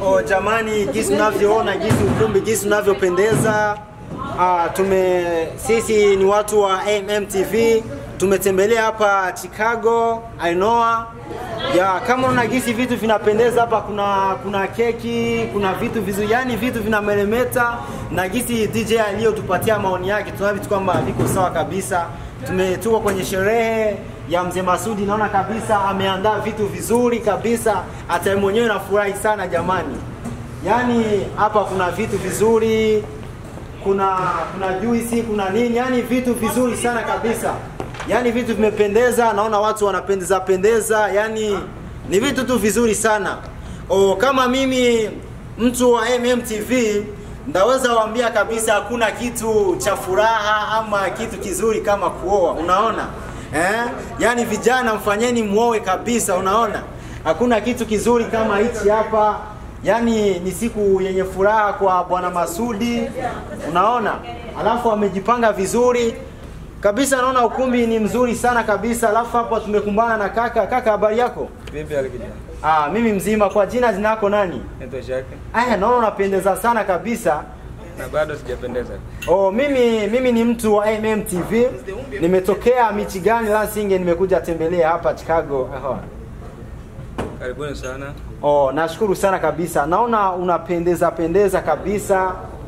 Oh, jamani, jinsi unavyoona jinsi ukumbi jinsi unavyopendeza. Ah, tume sisi ni watu wa MMTV tumetembelea hapa Chicago, Ainoa. Ya, kama una gisi vitu vinapendeza hapa, kuna kuna keki, kuna vitu vizuri, yani vitu vinameremeta, na gisi DJ aliyotupatia maoni yake, tunaona vitu kwamba viko sawa kabisa. Tumetuko kwenye sherehe ya mzee Masudi, naona kabisa ameandaa vitu vizuri kabisa, hata yeye mwenyewe nafurahi sana jamani. Yaani hapa kuna vitu vizuri, kuna kuna juisi, kuna nini, yani vitu vizuri sana kabisa. Yaani vitu vimependeza, naona watu wanapendeza pendeza, yani ni vitu tu vizuri sana. O, kama mimi mtu wa MMTV ndaweza waambia kabisa hakuna kitu cha furaha ama kitu kizuri kama kuoa, unaona? Eh? Yaani vijana mfanyeni muoe kabisa, unaona? Hakuna kitu kizuri kama hichi hapa. Yaani ni siku yenye furaha kwa bwana Masudi, unaona? Alafu amejipanga vizuri kabisa, naona ukumbi ni mzuri sana kabisa. Alafu hapo tumekumbana na kaka. Kaka, habari yako? Vipi hali kijana? Ah, mimi mzima. Kwa jina jina lako nani? Naitwa Shaka Aya, naona unapendeza sana kabisa. na bado sijapendeza. Oh, mimi mimi ni mtu wa MMTV. Nimetokea Michigan, Lansing, nimekuja tembelea hapa Chicago. Aha. Karibuni sana. Oh, nashukuru sana kabisa. Naona unapendeza pendeza kabisa.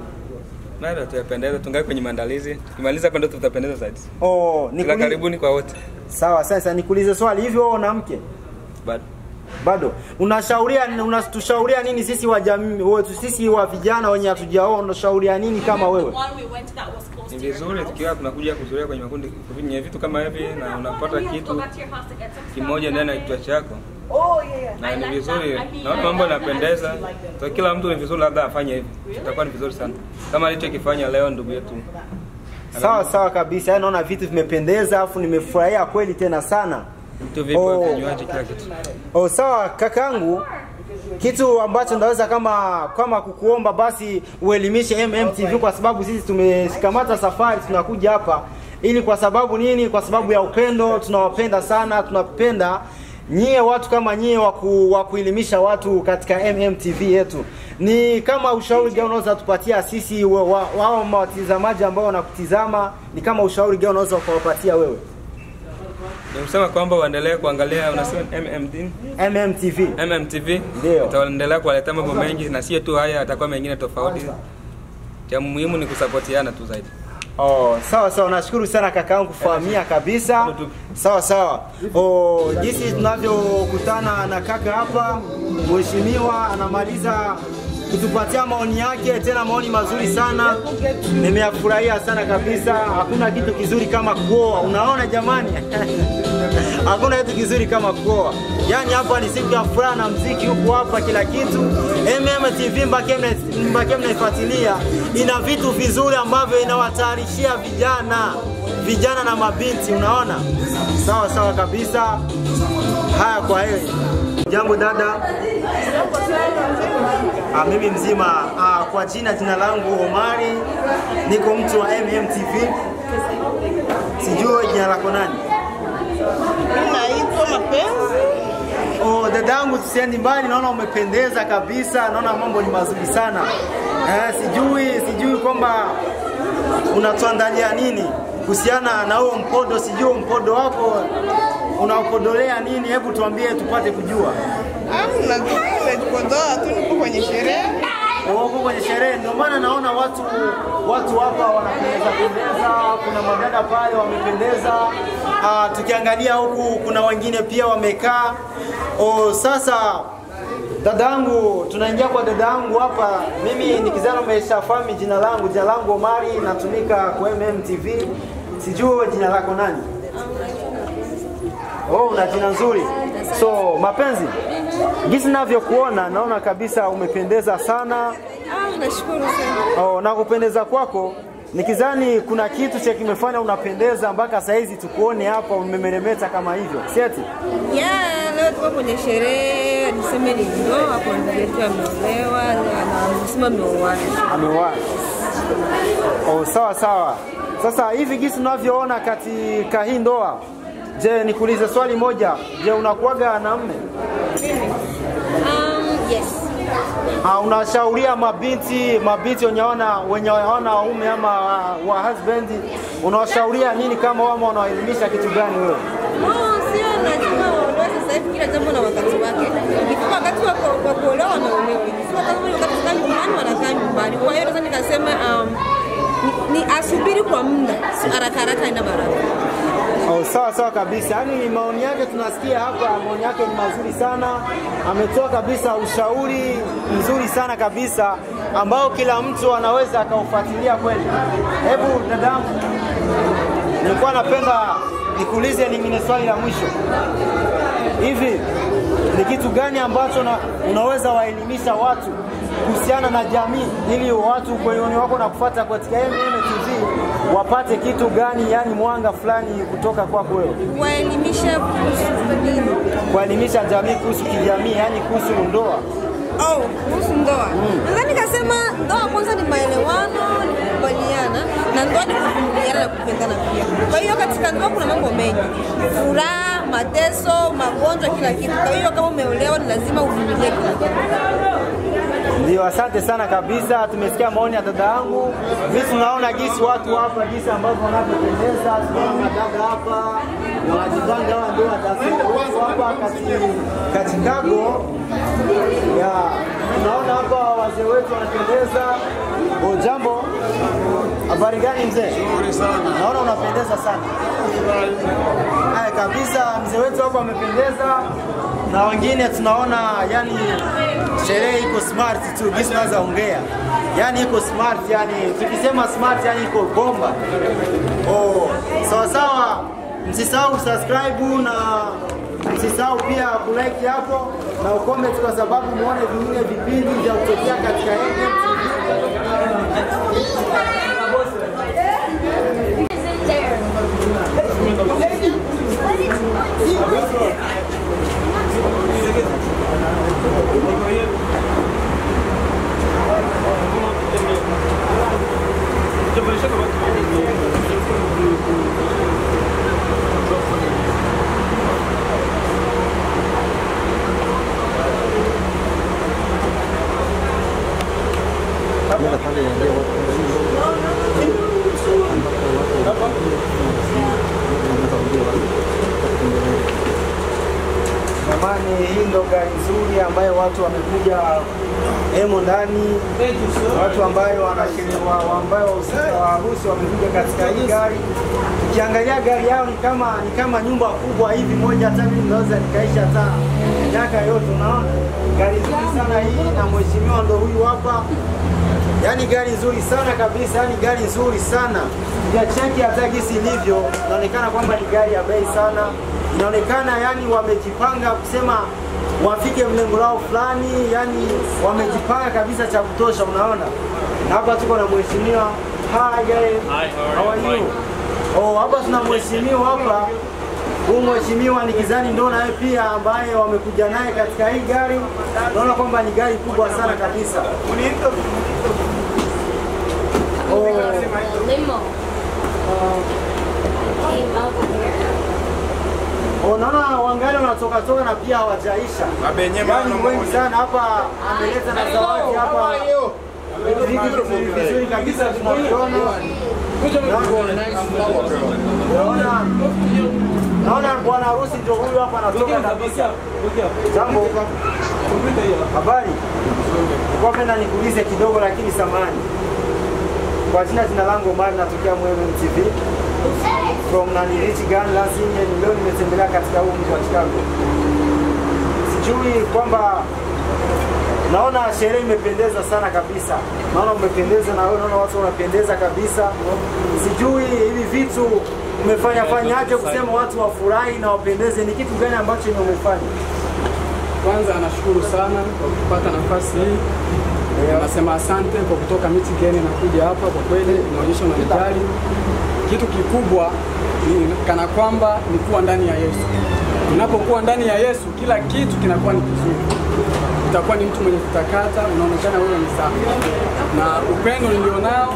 Bado tutapendeza, tungai kwenye maandalizi. Tukimaliza hapa ndio tutapendeza zaidi. Oh, Ila nikuli... karibuni kwa wote. Sawa, sasa nikuulize swali hivyo wewe una mke? Bado. Bado. Unashauria unatushauriia nini sisi wa jamii wetu sisi wa vijana wenye hatujaoa unashauria nini kama wewe? one we went that was close Ni to your vizuri tukiwa tunakuja kuzuria kwenye makundi kwenye vitu kama hivi na unapata We have to kitu go back to your house to get some stuff. kimoja ndani ya kichwa chako. Oh yeah, yeah. Na I ni like vizuri. that. I mean, Naona mambo yanapendeza. Kwa kila mtu ni vizuri labda afanye hivi. Itakuwa ni vizuri sana. Kama alichokifanya leo ndugu yetu. Sawa sawa kabisa. Yaani naona vitu vimependeza afu nimefurahia kweli tena sana. Vitu vipo Oh. vinywaji kila kitu. Oh, sawa kakangu, kitu ambacho ndaweza kama kama kukuomba basi uelimishe MMTV kwa sababu sisi tumeshikamata safari tunakuja hapa ili kwa sababu nini? Kwa sababu ya upendo, tunawapenda sana, tunapenda nyie watu kama nyie wa ku- wa kuelimisha watu katika MMTV yetu. Ni kama ushauri gani unaweza tupatia sisi wa- wa- wao watazamaji ambao wanakutizama, ni kama ushauri gani unaweza kuwapatia wewe? Ni kusema kwamba waendelee kuangalia unasema MMD MMTV. MMTV Ndio. itaendelea kuwaletea mambo mengi na sio tu haya, atakuwa mengine tofauti. Cha muhimu ni kusapotiana tu zaidi. Oh, sawa sawa, nashukuru sana kakaangu kufahamia kabisa. Sawa sawa. Oh, jinsi tunavyokutana na kaka hapa, mheshimiwa anamaliza kutupatia maoni yake, tena maoni mazuri sana. Nimeyafurahia sana kabisa. Hakuna kitu kizuri kama kuoa, unaona jamani? Hakuna kitu kizuri kama kuoa. Yaani hapa ni siku ya furaha na mziki huko hapa kila kitu. MMTV mbake mna- mbake mnaifuatilia. Ina vitu vizuri ambavyo inawatayarishia vijana, vijana na mabinti, unaona? Sawa sawa kabisa. Haya, kwa heri. Jambo dada. Ah, mimi mzima. Ah, kwa jina jina langu Omari, niko mtu wa MMTV. Sijui jina lako nani? Naitwa Mapenzi. Oh, dadangu tusiendi mbali, naona umependeza kabisa, naona mambo ni mazuri sana. Eh, sijui sijui kwamba unatuandalia nini kuhusiana na huo mpodo, sijui mpodo wako unaopodolea nini? Hebu tuambie tupate kujua. Amna, nimejipodoa tu, niko kwenye sherehe. Wako kwenye sherehe, ndio maana naona watu watu hapa wanapendeza pendeza, kuna madada pale wamependeza. Ah, tukiangalia huku kuna wengine pia wamekaa. Oh, sasa dadangu, tunaingia kwa dadangu hapa. Mimi ni kijana umeshafahamu jina langu, jina langu Omari, natumika kwa MMTV. Sijui wewe jina lako nani? Oh, una jina nzuri. So, mapenzi. Jinsi ninavyokuona naona kabisa umependeza sana. Ah, nashukuru sana. Oh, na kupendeza kwako nikizani kuna kitu cha kimefanya unapendeza mpaka saizi tukuone hapa umemeremeta kama hivyo. Si eti? Yeah, leo tuko kwenye sherehe, niseme ni ndoa kwa ndugu yetu ameolewa na msema ameoana. Amewahi. Oh, sawa sawa. Sasa hivi jinsi unavyoona katika hii ndoa, je, nikuulize swali moja. Je, unakuwaga na mme? Um, yes. uh, unashauria mabinti mabinti wenye wana wenye wana waume ama wa, wa husband unawashauria nini kama wao wanawaelimisha kitu gani wewe? No, sio lazima waolewe sasa hivi, kila jambo na wakati wake. Ikifika wakati wa ku- wa kuolewa wanaolewa, ikifika kama ni wakati kukaa nyumbani wanakaa nyumbani. Kwa hiyo naweza nikasema um, ni, ni asubiri kwa muda, si haraka haraka ina baraka. Oh, sawa sawa kabisa. Yaani maoni yake tunasikia hapa, maoni yake ni mazuri sana. Ametoa kabisa ushauri mzuri sana kabisa ambao kila mtu anaweza akaufuatilia kweli. Hebu dadangu, nilikuwa napenda nikuulize lingine swali la mwisho. Hivi ni kitu gani ambacho na, unaweza waelimisha watu kuhusiana na jamii ili watu kwenye wako na kufuata katika MM TV wapate kitu gani, yani mwanga fulani kutoka kwako wewe, Waelimisha kuhusu nini? kuelimisha jamii kuhusu kijamii, yani kuhusu ndoa. Oh, kuhusu ndoa. Naweza nikasema ndoa kwanza ni maelewano, ni kukubaliana na ndoa ni kuvumiliana na kupendana pia. Kwa hiyo katika ndoa kuna mambo mengi, furaha, mateso, magonjwa, kila kitu. Kwa hiyo kama umeolewa ni lazima uvumilie kila kitu. Ndio, asante sana kabisa. Tumesikia maoni ya dada yangu. Sisi tunaona jinsi watu hapa, jinsi ambavyo wanavyopendeza. Tunaona madada hapa wanajipanga, hawa ndio watasewa hapa kati kati Chicago. Ya, tunaona hapa wazee wetu wanapendeza. O, jambo, habari gani mzee? Naona unapendeza sana. Haya kabisa, mzee wetu hapa amependeza na wengine tunaona yani sherehe iko smart tu, gisi naweza ongea, yani iko smart, yani tukisema smart, yani iko bomba. Oh, sawa sawa, msisahau subscribe na msisahau pia kulike hapo na ucomment, kwa sababu muone vingine vipindi vya kutokea katika MMTV. Jamani, hii ndo gari nzuri ambayo watu wamekuja hemo ndani, watu ambayo wanashiriwa ambayo wahusika wa harusi wamekuja katika hii gari. Ukiangalia gari yao ni kama ni kama nyumba kubwa hivi moja, hata mimi naweza nikaisha hata miaka yote. Unaona gari nzuri sana hii, na mheshimiwa ndo huyu hapa. Yaani gari nzuri sana kabisa, yani gari nzuri sana. Ujacheki hata gisi ilivyo, inaonekana kwamba ni gari ya bei sana. Inaonekana yani wamejipanga kusema wafike mlengo lao fulani, yani wamejipanga kabisa cha kutosha, unaona. Na hapa tuko na mheshimiwa. Hi guys. How are you? Oh, hapa tuna mheshimiwa hapa. Huyu mheshimiwa ni kizani ndo naye pia ambaye wamekuja naye katika hii gari. Naona kwamba ni gari kubwa sana kabisa. Oh, Limo. Came over here. oh, naona wangali wanatoka toka na pia hawajaisha. Yaani wengi sana hapa ameleta na zawadi hapa. Vitu vizuri vizuri kabisa tunaviona. Naona naona bwana harusi ndio huyu hapa anatoka kabisa. Jambo. Habari. Nilikuwa penda nikuulize kidogo lakini samani. Kwa jina jina langu Omar natokea Mwembe TV. From nani Michigan Lansing and leo nimetembelea katika huu mji wa Chicago. Sijui kwamba naona sherehe imependeza sana kabisa. Naona umependeza na wewe naona watu wanapendeza kabisa. Sijui hivi vitu umefanya fanyaje kusema watu wafurahi na wapendeze, ni kitu gani ambacho ni umefanya? Kwanza nashukuru sana kwa kupata nafasi hii. Nasema asante kwa kutoka Michigan na kuja hapa, kwa kweli inaonyesha unanijali. Kitu kikubwa ni kana kwamba ni kuwa ndani ya Yesu. Unapokuwa ndani ya Yesu, kila kitu kinakuwa ni kizuri. Utakuwa ni mtu mwenye kutakata, unaonekana wewe ni safi, na upendo nilionao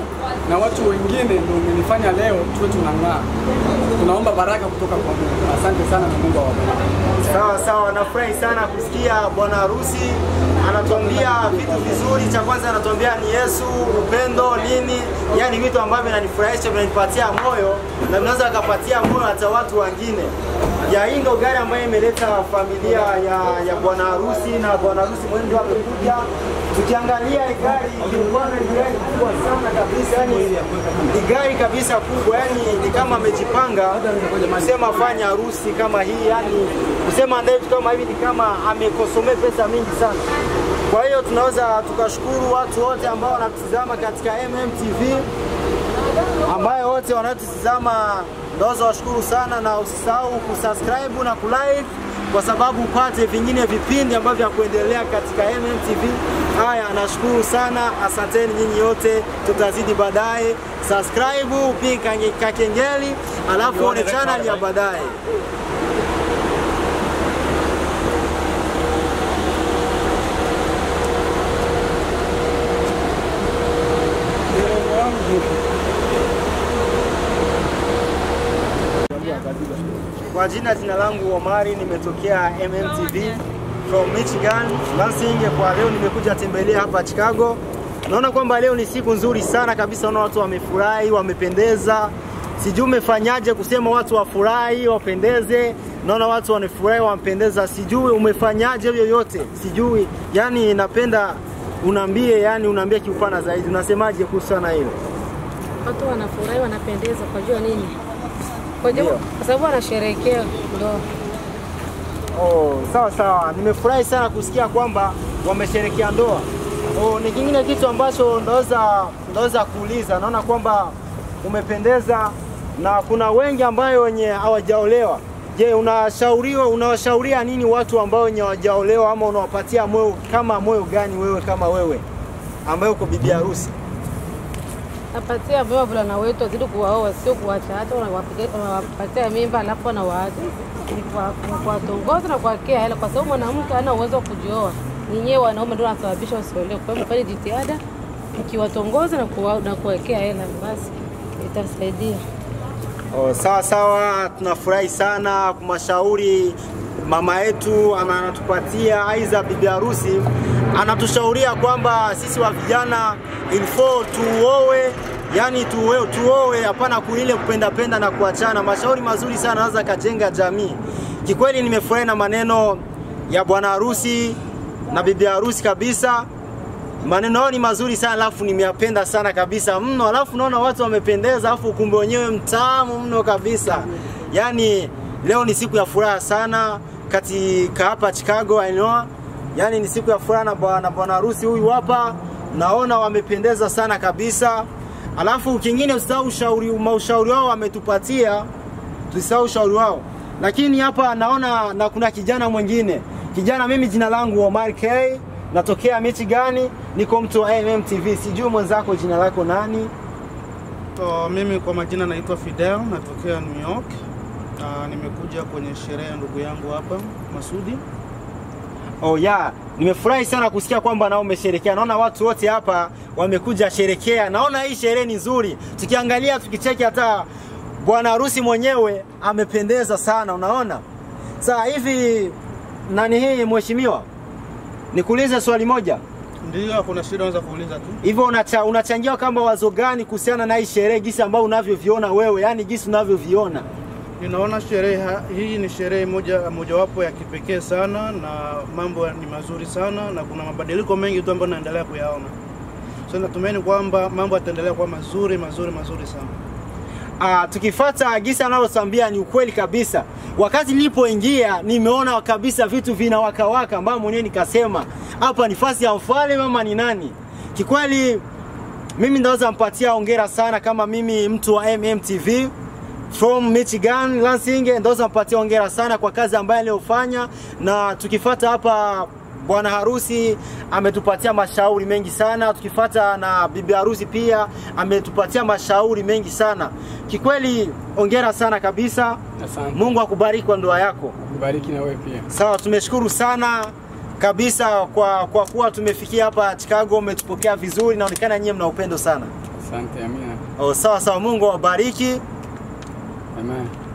na watu wengine ndio umenifanya leo tuwe tunang'aa. Tunaomba baraka kutoka kwa Mungu. Asante sana na Mungu awabariki. Sawa sawa, nafurahi sana kusikia bwana harusi anatuambia vitu vizuri. Cha kwanza anatuambia ni Yesu, upendo, nini, yani vitu ambavyo vinanifurahisha, vinanipatia moyo na vinaweza akapatia moyo hata watu wengine. Ya hii ndo gari ambayo imeleta familia ya, ya bwana harusi na bwana harusi mwenyewe amekuja. Tukiangalia hii gari ilikuwa ni gari kubwa sana kabisa, yani ni gari kabisa kubwa, yani ni kama amejipanga kusema fanya harusi kama hii, yani kusema andae vitu kama hivi ni kama amekosomea pesa mingi sana. Kwa hiyo tunaweza tukashukuru watu wote ambao wanatutizama katika MMTV, ambayo wote wanatutizama ndaweza washukuru sana, na usisahau kusubscribe na kulike kwa sababu upate vingine vipindi ambavyo vya kuendelea katika MMTV. Haya, nashukuru sana, asanteni nyinyi yote, tutazidi baadaye. Subscribe, piga kakengeli, alafu one channel ya baadaye. Kwa jina jina langu Omari, nimetokea MMTV from Michigan Lansing. Kwa leo nimekuja tembelea hapa Chicago. Naona kwamba leo ni siku nzuri sana kabisa, naona watu wamefurahi, wamependeza. Sijui umefanyaje kusema watu wafurahi, wapendeze. Naona watu wanafurahi, wamependeza. Sijui umefanyaje yoyote, sijui. Yani napenda unaambie, yani unaambie kiupana zaidi, unasemaje kuhusu na hilo? Watu wanafurahi, wanapendeza kwa jua nini? Kwa jua Ndio. kwa sababu wanasherehekea ndoa. Oh, sawa sawa, nimefurahi sana kusikia kwamba wamesherekea ndoa. Oh, ni kingine kitu ambacho ndaweza ndaweza kuuliza, naona kwamba umependeza na kuna wengi ambayo wenye hawajaolewa. Je, unashauriwa unawashauria nini watu ambao wenye hawajaolewa ama unawapatia moyo kama moyo gani wewe kama wewe ambaye uko bibi harusi? Napatia vyema vulana wetu wazidi kuwaoa, sio kuwacha hata wanawapiga- wanawapatia mimba alafu wanawaacha. Ni kuwa- kuwa- kuwatongoza na kuwakea hela, kwa sababu mwanamke hana uwezo wa kujioa. Ninyewe wanaume ndio wanasababisha wasiolewe. Kwa hiyo mfanye jitihada mkiwatongoza na kuwa- na kuwekea hela, basi itasaidia. Oh, sawa sawa, tunafurahi sana kumashauri mama yetu ama anatupatia aidha bibi harusi anatushauria kwamba sisi wa vijana ilfo tuowe, yani tuwe, tuowe, hapana kuile kupenda penda na kuachana. Mashauri mazuri sana anaweza kajenga jamii. Kikweli nimefurahi na maneno ya bwana harusi na bibi harusi kabisa maneno yao ni mazuri sana, alafu nimeyapenda sana kabisa mno, alafu naona watu wamependeza, alafu ukumbi wenyewe mtamu mno kabisa. Yani leo ni siku ya furaha sana katika hapa Chicago, I know. Yani ni siku ya furaha na bwana bwana harusi huyu hapa, naona wamependeza sana kabisa. Alafu kingine usisahau ushauri, maushauri wao wametupatia, tusisahau ushauri wao. Lakini hapa naona na kuna kijana mwingine, kijana, mimi jina langu Omar K natokea Michigan, niko mtu wa MMTV. Sijui mwenzako jina lako nani? Uh, mimi kwa majina naitwa Fidel, natokea New York. Uh, nimekuja kwenye sherehe ya ndugu yangu hapa Masudi. Oh yeah, nimefurahi sana kusikia kwamba nao umesherekea. Naona watu wote hapa wamekuja sherekea. Naona hii sherehe ni nzuri. Tukiangalia tukicheki hata bwana harusi mwenyewe amependeza sana, unaona? Sasa hivi nani hii mheshimiwa? Nikuulize swali moja. Ndio, hakuna shida, unaweza kuuliza tu. Hivyo unacha, unachangia kama wazo gani kuhusiana na hii sherehe jinsi ambayo unavyoviona wewe, yani jinsi unavyoviona? Ninaona sherehe ha- hii ni sherehe moja mojawapo ya kipekee sana na mambo ni mazuri sana na kuna mabadiliko mengi tu ambayo naendelea kuyaona. So natumaini kwamba mambo yataendelea kuwa mazuri mazuri mazuri sana. Ah, tukifata gisa analotambia ni ukweli kabisa. Wakati nilipoingia nimeona kabisa vitu vinawakawaka, ambayo mwenyewe nikasema hapa ni fasi ya mfalme mama ni nani? Kikweli mimi ndaweza mpatia hongera sana kama mimi mtu wa MMTV from Michigan Lansing, ndaweza mpatia hongera sana kwa kazi ambayo aliyofanya, na tukifata hapa bwana harusi ametupatia mashauri mengi sana, tukifata na bibi harusi pia ametupatia mashauri mengi sana. Kikweli hongera sana kabisa. Asante. Mungu akubariki kwa ndoa yako. Bariki na wewe pia. Sawa, tumeshukuru sana kabisa kwa, kwa kuwa tumefikia hapa Chicago, umetupokea vizuri, inaonekana nyie mna upendo sana. Asante, amina. Oh, sawa sawa, Mungu awabariki. Amen.